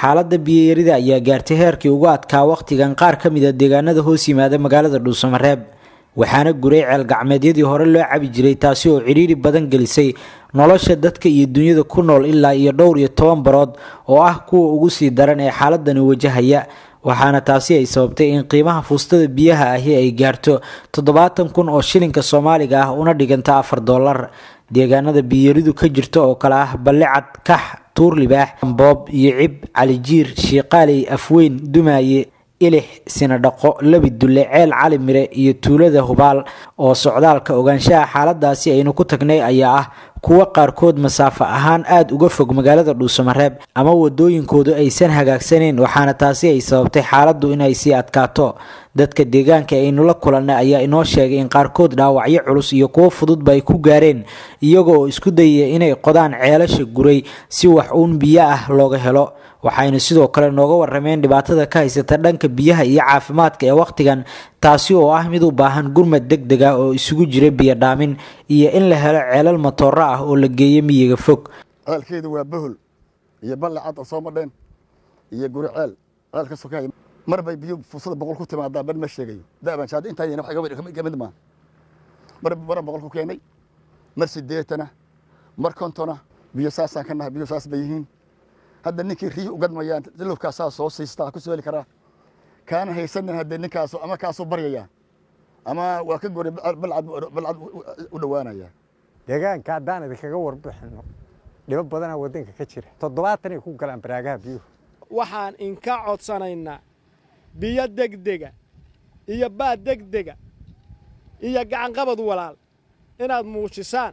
xaalada biyayarida ayaa gaartay heerkii ugu adkaa wakhtigan qaar ka mid a deegaanada hoos yimaada magaalada dhuusamareeb waxaana guray ceelgacmeedyadii hore loo cabi jiray taasi oo cidhiiri badan gelisay nolosha dadka iyo dunyada ku nool ilaa iyo dhowr iyo toban barood oo ah kuwa ugu sii daran ee xaaladani wajahaya waxaana taasi ay sababtay in qiimaha fuustada biyaha ahi ay gaarto toddobaatan kun oo shilinka soomaaliga ah una dhiganta afar dollar deegaanada biyaridu ka jirta oo kale ah ballicad kax tuur libaax boob iyo cib calijiir shiiqaaley afweyn dumaaye ilix sinadhaqo labi dulle ceel cali mire iyo tuulada hubaal oo socdaalka ogaanshaha xaaladaasi aynu ku tagnay ayaa ah kuwo qaarkood masaafo ahaan aada uga fog magaalada dhuusamareeb ama wadooyinkoodu aysan hagaagsaneyn waxaana taasi ay sababtay xaaladdu inay sii adkaato dadka deegaanka aynu la kulannay ayaa inoo sheegay in qaarkood dhaawacyo culus iyo kuwo fududba ay ku gaareen iyaga oo isku dayaya inay qodaan ceelasha guray si wax uun biyo ah looga helo waxaynu sidoo kale nooga warameen dhibaatada ka haysata dhanka biyaha iyo caafimaadka ee wakhtigan taasi oo ah mid u baahan gurmad deg deg ah oo isugu jira biyo dhaamin iyo in la helo ceelal matooro ah oo la geeyo miyiga fog ceelkeedu waa bohol iyo balle cad oo soo madheen iyo guri ceel ceel ka sokay mar bay biyo fursada boqol ku timaadaa ban ma sheegayo da'ban shaadi intaa yana wax ka mid maaha mar mar boqol ku keenay mar sideetana mar kontona biyo saasaan ka nahay biyo saas bay yihiin hadda ninkii riyi ugadmayaan silufkaasaa soo siistaa ku soo heli karaa kaana haysanin haddee ninkaasu ama kaasuu baryayaa ama waa ka goray balcad balcad u dhowaanaya deegaanka haddaan idinkaga warbixino dhibo badanaa waddanka ka jira toddobaatanay ku galaan baraagaha biyuhu waxaan inka codsanaynaa biyo degdega iyo baad degdega iyo gacanqabad walaal inaad muujisaan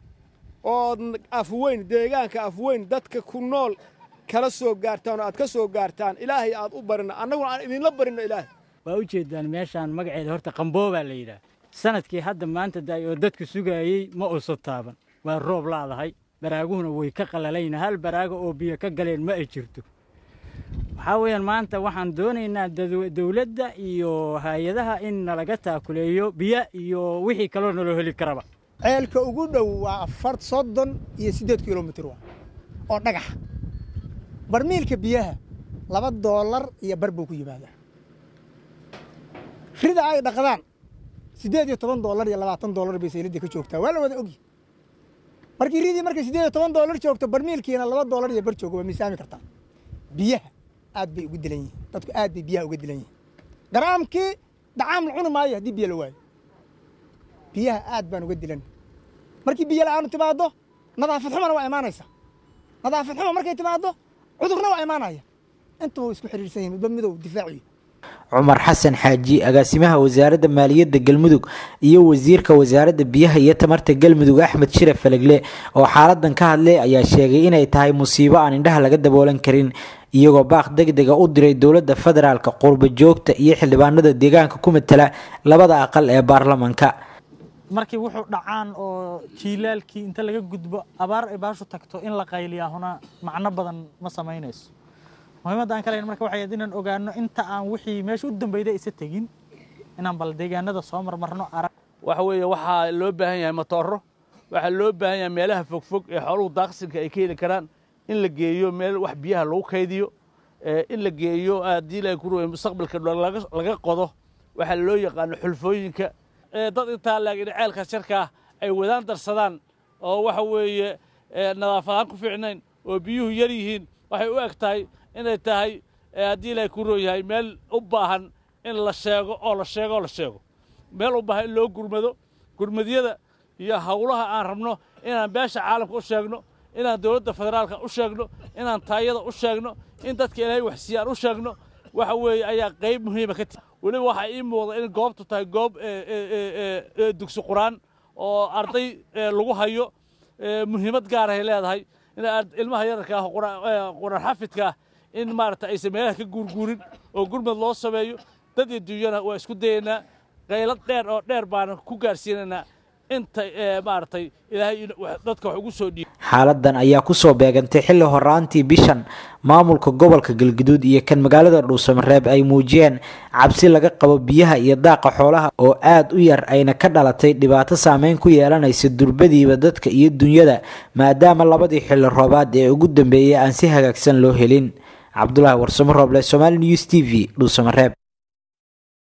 ood afweyn deegaanka afweyn dadka ku nool kala soo gaartaan oo aad ka soo gaartaan ilaahay aad u barino annaguna aan idinla barino ilaahay waa u jeedaan meeshaan magaceeda horta qamboobaa la yidhaah sanadkii hadda maanta daay oo dadku sugaayey ma uusan taaban waa roob laadahay baraaguhuna way ka qalalayna hal baraago oo biyo ka galeen ma ay jirto waxaa weeyaan maanta waxaan doonaynaa dowladda iyo hay-adaha in nalaga taakuleeyo biyo iyo wixii kaloo naloo heli karaba ceelka ugu dhow waa afar soddon iyo siddeed kilomitir waa oo dhagaxa barmiilka biyaha laba doolar iyo bar buu ku yimaadaa rida ay dhaqdaan siddeed iyo toban doolar iyo labaatan doolar bay sayladda ka joogtaa waa la wada ogyi markii ridii markay siddeed iyo toban doolar joogto barmiilkiina laba doolar iyo bar joogo waa miisaami kartaa biyaha aad bay uga dilan yihiin dadku aad bay biyaha uga dilan yihiin garaamkii dacaam la cuni maayo haddii biyo la waayo biyaha aad baan uga dilan markii biyo la'aanu timaaddo nadaafad xumana waa imaanaysa nadaafad xuma markay timaaddo cudurna waa imaanaya intuba isku xidhiirsan yihin midba midow difaaciyo cumar xasan xaaji agaasimaha wasaaradda maaliyadda galmudug iyo wasiirka wasaaradda biyaha iyo tamarta galmudug axmed shire falegle oo xaaladan ka hadlay ayaa sheegay inay tahay musiibo aan indhaha laga daboolan karin iyagoo baaq deg dega u diray dowladda federaalka qurba joogta iyo xildhibaanada deegaanka ku matala labada aqal ee baarlamanka markii wuxuu dhacaan oo jiilaalkii inta laga gudbo abaar ay baashu tagto in la qayliyaa huna macno badan ma samaynayso muhiimadda aan ka leyn marka waxay inaan ogaano inta aan wixii meesha u dambeyda isa tegin inaan bal deegaanada soo marmarno arag waxa weeye waxaa loo baahan yahay matooro waxaa loo baahan yahay meelaha fogfog ee xooluhu daaqsinka ay ka heli karaan in la geeyo meel wax biyaha lagu kaydiyo in la geeyo haddii la kuruwe mustaqbalka laga qodo waxaa loo yaqaano xulfooyinka dad intaa laakiin ceelka sharkaa ay wadaan darsadaan oo waxa weeye nadaafadaan ku fiicnayn oo biyuhu yar yihiin waxay u eg tahay inay tahay haddii ilaahay ku roon yahay meel u baahan in la sheego oo la sheego oo la sheego meel u baahan in loo gurmado gurmadyada iyo howlaha aan rabno inaan beesha caalamka u sheegno inaan dowladda federaalka u sheegno inaan taayada u sheegno in dadka ilaahay waxsiiyaan u sheegno waxa weeye ayaa qayb muhiima ka tihi weliba waxaa ii muuqda in goobtu tahay goob dugsi quraan oo arday lagu hayo muhiimad gaarahay leedahay in ilmaha yararka ah quraan xafidka ah in maarata aysan meelaha ka guurguurin oo gurmad loo sameeyo dad iyo dunyana waa isku dayaynaa qaylad dheer oo dheer baana ku gaarsiinaynaa inta maaragtay ilaahay dadka wax ugu soo dhiib xaaladan ayaa kusoo beegantay xilli horaantii bishan maamulka gobolka galguduud iyo kan magaalada dhuusamareeb ay muujiyeen cabsi laga qabo biyaha iyo daaqa xoolaha oo aada u yar ayna ka dhalatay dhibaato saameyn ku yeelanaysa durbadiiba dadka iyo dunyada maadaama labadii xilli roobaad ee ugu dambeeyay aan si hagaagsan loo helin cabdulaahi warsamo rooble somaali news t v dhuusamareeb